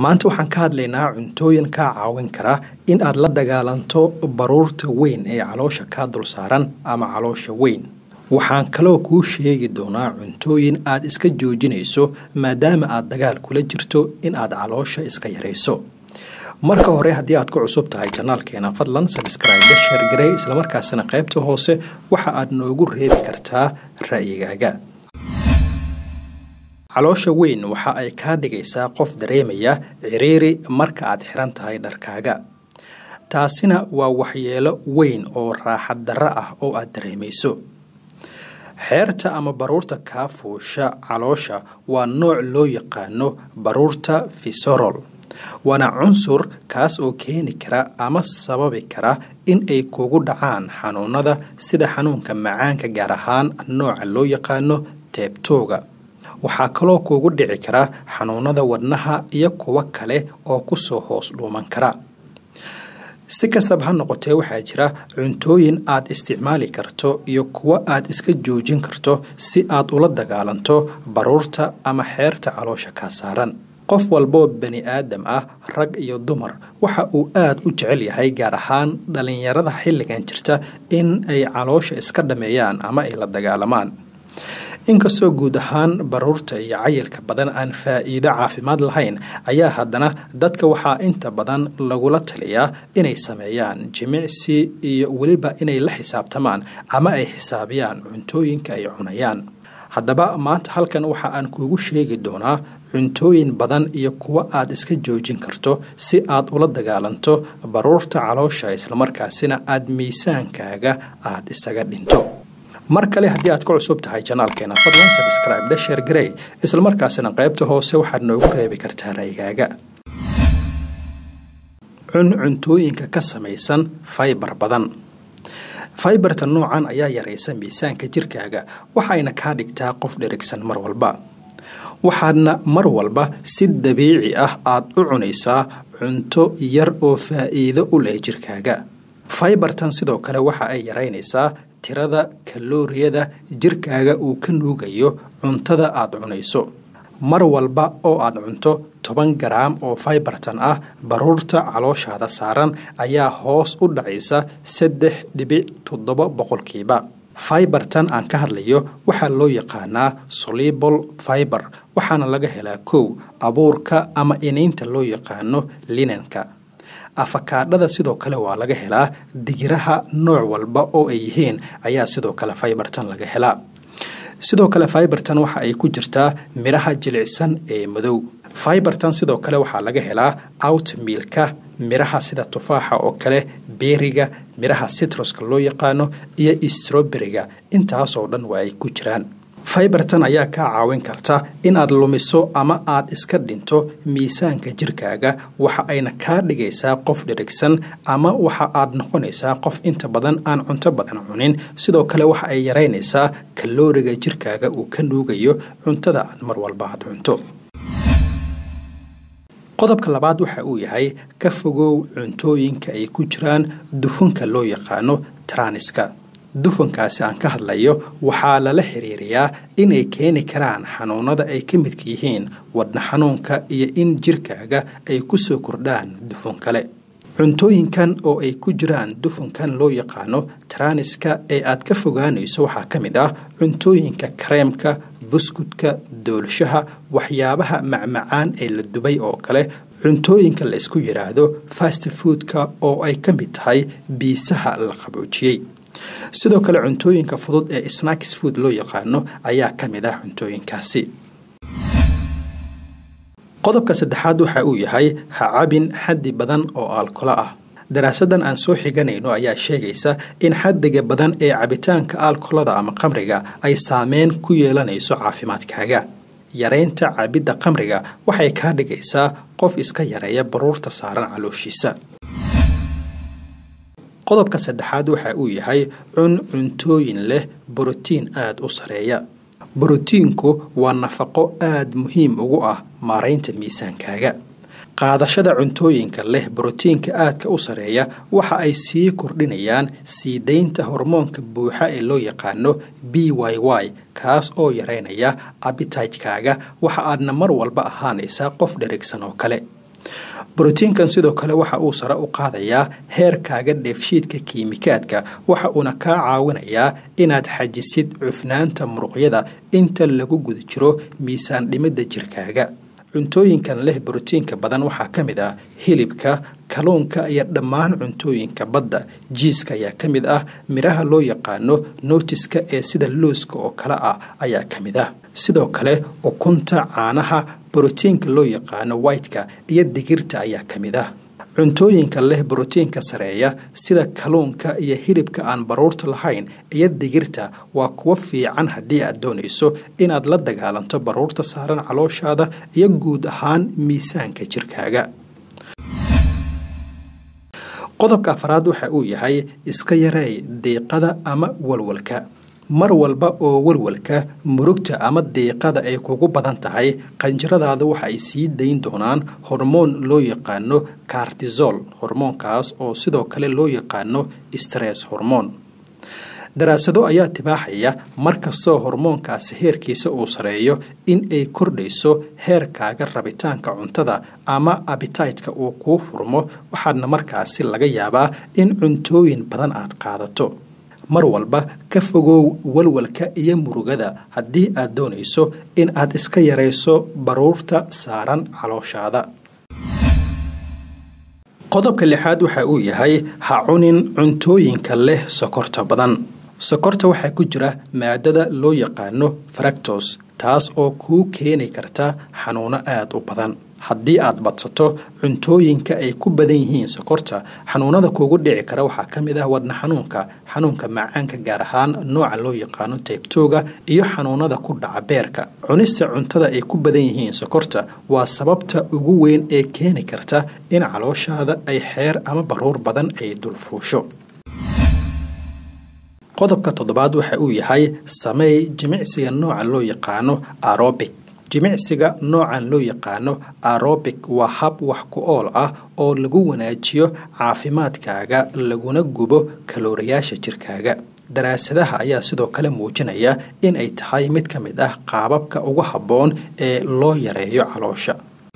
maanta waxaan ka hadlaynaa cuntooyin kaa caawin kara in aad la dagaalanto baruurta weyn ee caloosha kaa dul saaran ama caloosha weyn waxaan kaloo kuu sheegi doonaa cuntooyin aad iska joojinayso maadaama aad dagaal kula jirto in aad caloosha iska yarayso marka hore haddii aad ku cusub tahay janaalkeena fadlan sabskraibe sheergarey islamarkaasina qaybta hoose waxa aad noogu reebi kartaa ra'yigaaga caloosha weyn waxa ay kaa dhigaysaa qof dareemaya ciriiri marka aad xiran tahay dharkaaga taasina waa waxyeelo weyn oo raaxad darro ah oo aad dareemayso xeerta ama baruurta kaa fuusha caloosha waa nooc loo yaqaano baruurta fisorol waana cunsur kaas oo keeni kara ama sababi kara in ay kugu dhacaan xanuunada sida xanuunka macaanka gaar ahaan nooca loo yaqaano teebtooga waxaa kaloo kuugu dhici kara xanuunada wadnaha iyo kuwo kale oo kusoo hoos dhuuman kara si kastaba ha noqotee waxaa jira cuntooyin aad isticmaali karto iyo kuwo aad iska joojin karto si aad ula dagaalanto baruurta ama xeerta caloosha kaa saaran qof walboo bani aadam ah rag iyo dumar waxa uu aad u jecel yahay gaar ahaan dhallinyarada xilligan jirta in ay caloosha iska dhameeyaan ama ay la dagaalamaan inkastoo guud ahaan baruurta iyo cayilka badan aan faa'iido caafimaad lahayn ayaa haddana dadka waxaa inta badan lagula taliyaa inay sameeyaan jimicsi iyo weliba inay la xisaabtamaan ama ay xisaabiyaan cuntooyinka ay cunayaan haddaba maanta halkan waxa aan kuugu sheegi doonaa cuntooyin badan iyo kuwo aad iska joojin karto si aad ula dagaalanto baruurta caloosha islamarkaasina aad miisaankaaga aad isaga dhinto mar kale haddii aad ku cusub tahay janaalkeena fadlan sabscribe dhasheer garey islamarkaasina qaybta hoose waxaad noogu reebi kartaa raygaaga cun cuntooyinka ka samaysan faybar badan faybarta noocan ayaa yaraysa miisaanka jirkaaga waxayna kaa dhigtaa qof dherigsan mar walba waxaadna mar walba si dabiici ah aad u cunaysaa cunto yar oo faa'iido u leh jirkaaga faybartan sidoo kale waxa ay yaraynaysaa tirada kalooriyada jirkaaga uu ka nuugayo cuntada aad cunayso mar walba oo aad cunto toban garaam oo faybartan ah baruurta calooshaada saaran ayaa hoos u dhacaysa saddex dhibic toddoba boqolkiiba faybartan aan ka hadlayo waxaa loo yaqaanaa solibol faibar waxaana laga helaa kow abuurka ama iniinta loo yaqaano linanka afakaadhada sidoo kale waa laga helaa digiraha nooc walba oo ay yihiin ayaa sidoo kale faybartan laga helaa sidoo kale faybartan waxa ay ku jirtaa midhaha jilicsan ee madow faybartan sidoo kale waxaa laga helaa outmiilka midhaha sida tufaaxa oo kale beeriga midhaha citruska loo yaqaano iyo stroberiga intaasoo dhan waa ay ku jiraan faybartan ayaa kaa caawin karta inaad lumiso ama aad iska dhinto miisaanka jirkaaga waxa ayna kaa dhigaysaa qof dhirigsan ama waxa aad noqonaysaa qof inta badan aan cunto badan cunin sidoo kale waxa ay yaraynaysaa kalooriga jirkaaga uu ka nuugayo cuntada aad mar walba aad cunto qodobka labaad waxa uu yahay ka fogow cuntooyinka ay ku jiraan dufunka loo yaqaano traniska dufankaasi aan ka hadlayo waxaa lala xiriiriyaa inay keeni karaan xanuunada ay ka midka yihiin wadna xanuunka iyo in jirkaaga ay kusoo kordhaan dufun kale cuntooyinkan oo ay ku jiraan dufankan loo yaqaano traniska ee aad ka fogaanayso waxaa ka mid ah cuntooyinka kareemka buskudka doolshaha waxyaabaha macmacaan ee la dubay oo kale cuntooyinka la isku yidhaahdo fast foodka oo ay ka mid tahay biisaha la qaboojiyey sidoo kale cuntooyinka fudud ee snacks food loo yaqaano ayaa ka mid ah cuntooyinkaasi qodobka saddexaad waxa uu yahay ha cabin xaddi badan oo aalkolo ah daraasadan aan soo xiganayno ayaa sheegaysa in xaddiga badan ee cabitaanka aalkolada ama qamriga ay saameyn ku yeelanayso caafimaadkaaga yaraynta cabidda qamriga waxay kaa dhigaysaa qof iska yareeya baruurta saaran calooshiisa qodobka saddexaad waxa uu yahay cun cuntooyin leh borotiin aada u sareeya borotiinku waa nafaqo aada muhiim ugu ah maaraynta miisaankaaga qaadashada cuntooyinka leh borotiinka aadka u sareeya waxa ay sii kordhinayaan sii daynta hormoonka buuxa ee loo yaqaano b y y kaas oo yareynaya abitijkaaga waxa aadna mar walba ahaanaysaa qof dherigsan oo kale brotiinkan sidoo kale waxa uu sare u qaadayaa heerkaaga dheefshiidka kiimikaadka waxa uuna kaa caawinayaa inaad xajisid cufnaanta muruqyada inta lagu guda jiro miisaan dhimidda jirkaaga cuntooyinkan leh brotiinka badan waxaa ka mid ah hilibka kaluunka iyo dhammaan cuntooyinka badda jiiska ayaa ka mid ah midhaha loo yaqaano nootiska ee sida looska oo kale ah ayaa ka mid ah sidoo kale ukunta caanaha brotiinka loo yaqaano whiteka iyo digirta ayaa ka mid ah cuntooyinka leh brotiinka sareeya sida kaluunka iyo hilibka aan baruurta lahayn iyo digirta waa kuwo fiican haddii aad doonayso inaad la dagaalanto baruurta saaran calooshaada iyo guud ahaan miisaanka jirkaaga qodobka afraad waxa uu yahay iska yareey diiqada ama walwalka mar walba oo walwalka murugta ama diiqada ay kugu badan tahay qanjaradaada waxa ay sii dayn doonaan hormoon loo yaqaano kartisol hormoonkaas oo sidoo kale loo yaqaano stress hormoon daraasado ayaa tibaaxaya markastoo hormoonkaasi heerkiisa uu sareeyo in ay kordhayso heerkaaga rabitaanka cuntada ama abitaytka uu kuu furmo waxaadna markaasi laga yaabaa in cuntooyin badan aad qaadato mar walba ka fogow walwalka iyo murugada haddii aad doonayso in aad iska yarayso baruurta saaran calooshaada qodobka lixaad waxa uu yahay ha cunin cuntooyinka leh sokorta badan sokorta waxaa ku jira maadada loo yaqaano fractos taas oo kuu keeni karta xanuuno aada u badan haddii aad badsato cuntooyinka ay ku badan yihiin sokorta xanuunada kuugu dhici kara waxaa ka mid ah wadna xanuunka xanuunka macaanka gaar ahaan nooca loo yaqaano taybtooga iyo xanuunada ku dhaca beerka cunista cuntada ay ku badan yihiin sokorta waa sababta ugu weyn ee keeni karta in calooshaada ay xeer ama baruur badan ay dulfuusho qodobka toddobaad waxa uu yahay sameey jimicsiga nooca loo yaqaano arobic jimicsiga noocan loo yaqaano arobic waa hab wax ku ool ah oo lagu wanaajiyo caafimaadkaaga laguna gubo kalooriyaasha jirkaaga daraasadaha ayaa sidoo kale muujinaya in ay tahay mid ka mid ah qaababka ugu habboon ee loo yareeyo caloosha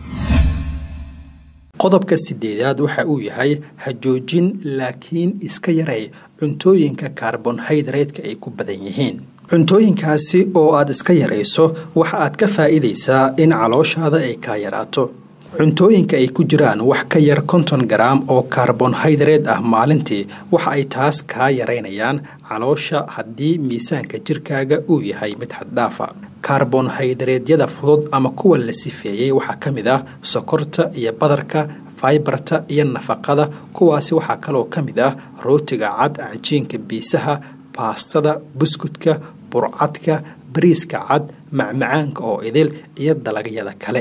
qodobka sideedaad waxa uu yahay ha joojin laakiin iska yarey cuntooyinka karbonhaydraytka ay ku badan yihiin cuntooyinkaasi oo aad iska yarayso waxa aad ka faa'iidaysaa in calooshaada ay kaa yaraato cuntooyinka ay ku jiraan wax ka yar konton garaam oo karbonhaydrate ah maalintii waxa ay taas kaa yaraynayaan caloosha haddii miisaanka jirkaaga uu yahay mid xaddhaafa karbonhaydareedyada fudud ama kuwa la sifeeyey waxaa ka mid ah sokorta iyo badarka faibarta iyo nafaqada kuwaasi waxaa kaloo ka mid ah rootiga cad cajiinka biisaha baastada buskudka burcadka bariiska cad macmacaanka oo idil iyo dalagyada kale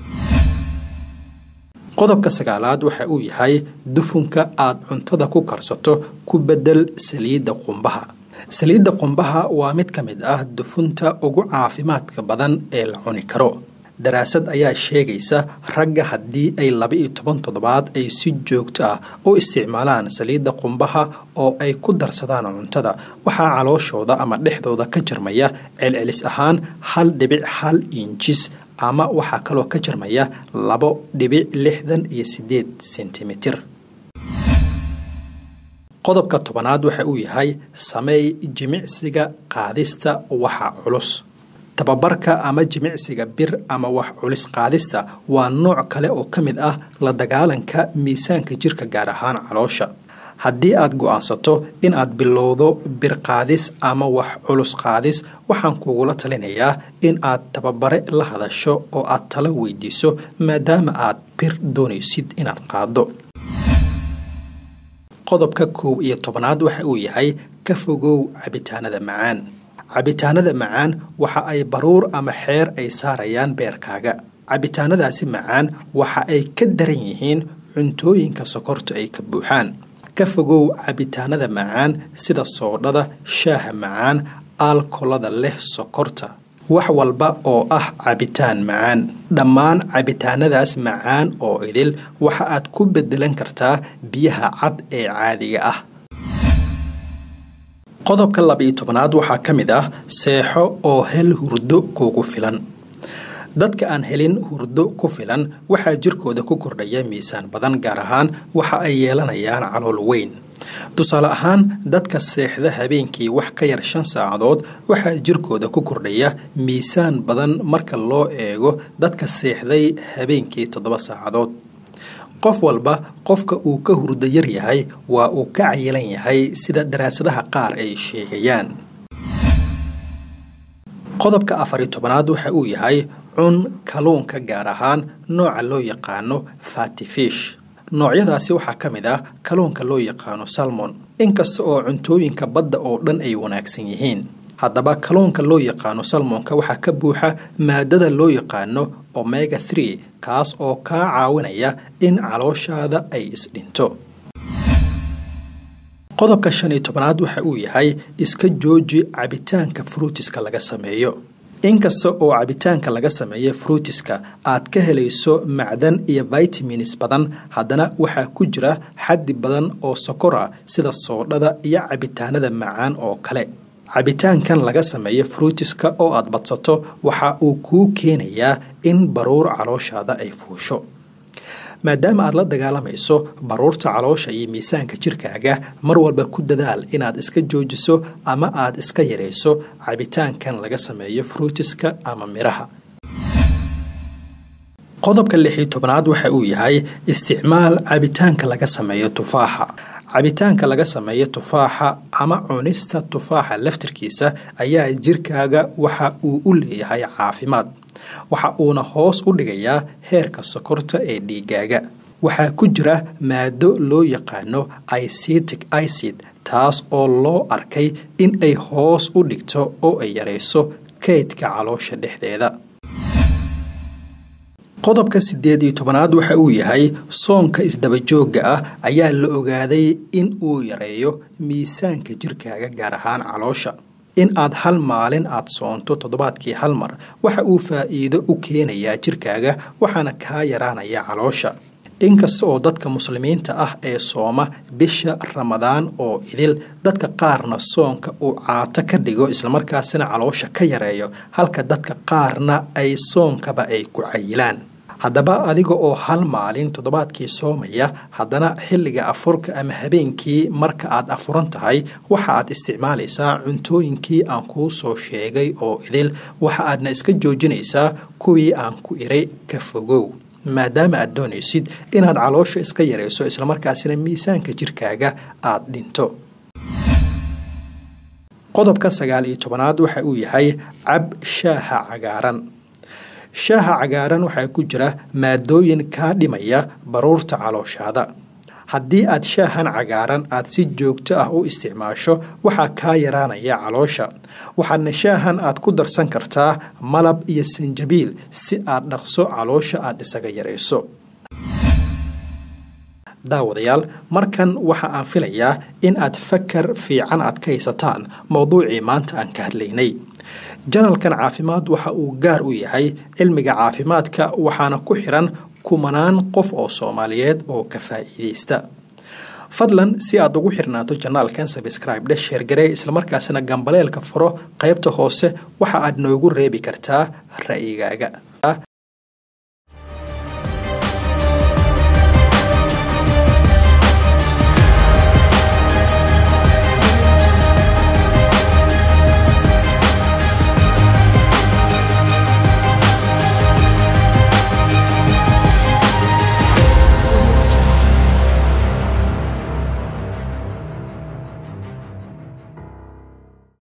qodobka sagaalaad waxa uu yahay dufunka aad cuntada ku karsato ku bedel saliidda qumbaha saliidda qumbaha waa mid ka mid ah dufunta ugu caafimaadka badan ee la cuni karo daraasad ayaa sheegaysa ragga haddii ay laba-iyo toban toddobaad ay si joogto ah u isticmaalaan saliidda qumbaha oo ay ku darsadaan cuntada waxaa calooshooda ama dhexdooda ka jarmaya celcelis ahaan hal dhibic hal injis ama waxaa kaloo ka jarmaya labo dhibic lixdan iyo sideed sentimitir qodobka tobanaad waxa uu yahay sameey jimicsiga qaadista waxa culus tababarka ama jimicsiga bir ama wax culis qaadista waa nooc kale oo ka mid ah la dagaalanka miisaanka jirka gaar ahaan caloosha haddii aad go-aansato in aad bilowdo bir qaadis ama wax culus qaadis waxaan kugula talinayaa in aad tababare la hadasho oo aad talo weydiiso maadaama aad bir doonaysid inaad qaado qodobka koob iyo tobanaad waxa uu yahay ka fogow cabitaanada macaan cabitaanada macaan waxa ay baruur ama xeer ay saarayaan beerkaaga cabitaanadaasi macaan waxa ay ka daran yihiin cuntooyinka sokorta ay ka buuxaan ka fogow cabitaanada macaan sida soodhada shaaha macaan aalkolada leh sokorta wax walba oo ah cabitaan macaan dhammaan cabitaanadaas macaan oo idil waxa aad ku bedelan kartaa biyaha cad ee caadiga ah qodobka laba-iyo tobanaad waxaa ka mid ah seexo oo hel hurdo kuugu filan dadka aan helin hurdo ku filan waxaa jirkooda ku kordhaya miisaan badan gaar ahaan waxa ay yeelanayaan calool weyn tusaale ahaan dadka seexda habeenkii wax ka yar shan saacadood waxaa jirkooda ku kordhaya miisaan badan marka loo eego dadka seexday habeenkii toddoba saacadood qof walba qofka uu ka hurdo yar yahay waa uu ka cayilan yahay sida daraasadaha qaar ay sheegayaan qodobka afari tobanaad waxa uu yahay cun kaluunka gaar ahaan nooca loo yaqaano fatifish noocyadaasi waxaa ka mid ah kaluunka loo yaqaano salmon inkasta oo cuntooyinka badda oo dhan ay wanaagsan yihiin haddaba kaluunka loo yaqaano salmonka waxaa ka buuxa maadada loo yaqaano omega three kaas oo kaa caawinaya in calooshaada ay isdhinto qodobka shan iyo tobanaad waxa uu yahay iska jooji cabitaanka fruutiska laga sameeyo inkasta oo cabitaanka laga sameeya fruutiska aad ka helayso macdan iyo vitamins badan haddana waxaa ku jira xaddi badan oo sokor ah sida soodhada iyo cabitaanada macaan oo kale cabitaankan laga sameeya fruutiska oo aad badsato waxa uu kuu keenayaa in baruur calooshaada ay fuusho maadaama aad la dagaalamayso baruurta caloosha iyo miisaanka jirkaaga mar walba ku dadaal inaad iska joojiso ama aad iska yarayso cabitaankan laga sameeyo fruutiska ama midhaha qodobka lixii tobnaad waxa uu yahay isticmaal cabitaanka laga sameeyo tufaaxa cabitaanka laga sameeyo tufaaxa ama cunista tufaaxa laftirkiisa ayaa jirkaaga waxa uu u leeyahay caafimaad waxa uuna hoos u dhigayaa heerka sokorta ee dhiigaaga waxaa ku jira maado loo yaqaano icetic icid taas oo loo arkay in ay hoos u dhigto oo ay yarayso kaydka caloosha dhexdeeda qodobka siddeed iyo tobanaad waxa uu yahay soonka isdabajoogga ah ayaa la ogaaday in uu yareeyo miisaanka jirkaaga gaar ahaan caloosha in aad hal maalin aad soonto toddobaadkii hal mar waxa uu faa'iido u keenayaa jirkaaga waxaana kaa yaraanaya caloosha inkasta oo dadka muslimiinta ah ee sooma bisha ramadaan oo idil dadka qaarna soonka uu caato ka dhigo islamarkaasina caloosha ka yareeyo halka dadka qaarna ay soonkaba ay ku cayilaan haddaba adiga oo hal maalin toddobaadkii soomaya haddana xilliga afurka ama habeenkii marka aad afuran tahay waxa aad isticmaalaysaa cuntooyinkii aan kuu soo sheegay oo idil waxa aadna iska joojinaysaa kuwii aan ku iray ka fogow maadaama aad doonaysid inaad caloosha iska yarayso islamarkaasina miisaanka jirkaaga aad dhinto qodobka sagaal iyo tobanaad waxa uu yahay cab shaaha cagaaran shaaha cagaaran waxaa ku jira maadooyin kaa dhimaya baruurta calooshaada haddii aad shaahan cagaaran aad si joogto ah u isticmaasho waxaa kaa yaraanaya caloosha waxaadna shaahan aad ku darsan kartaa malab iyo sanjabiil si aad dhaqso caloosha aad isaga yarayso daawadayaal markan waxa aan filayaa in aad fakar fiican aad ka haysataan mowduucii maanta aan ka hadlaynay janalkan caafimaad waxa uu gaar u yahay cilmiga caafimaadka waxaana ku xiran kumanaan qof oo soomaaliyeed oo ka faa'iidaysta fadlan si aad ugu xirnaato janaalkan sabscribe dhe sheergaree islamarkaasina gambaleelka furo qaybta hoose waxa aad noogu reebi kartaa ra'yigaaga